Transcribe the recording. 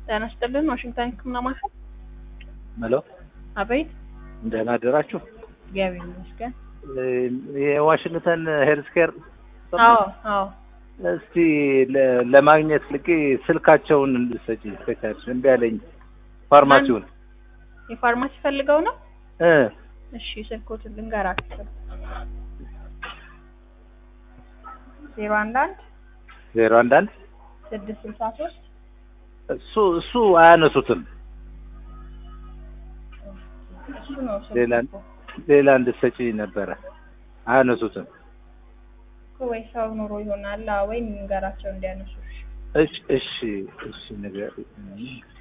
ጤና ይስጥልን ዋሽንግተን ህክምና ማዕከል ሄሎ አቤት ደህና አደራችሁ። እግዚአብሔር ይመስገን የዋሽንግተን ሄልዝ ኬር አዎ አዎ እስቲ ለ- ለማግኘት ልቄ ስልካቸውን እንድሰጪ ከቻልሽ እምቢ አለኝ። ፋርማሲውን የፋርማሲ ፈልገው ነው እ እሺ ስልኮትን ልንገራችሁ ዜሮ አንድ አንድ ዜሮ አንድ አንድ ስድስት ስልሳ ሶስት እሱ እሱ አያነሱትም። እሱ ነው ስልኩ ሌላ እኮ። ሌላ እንድሰጪ ነበረ። አያነሱትም። እኮ ወይ ሰው ኑሮ ይሆናል አዎ፣ ወይ ንገራቸው እንዲያነሱ እሺ። እሺ እሺ እሺ ነገር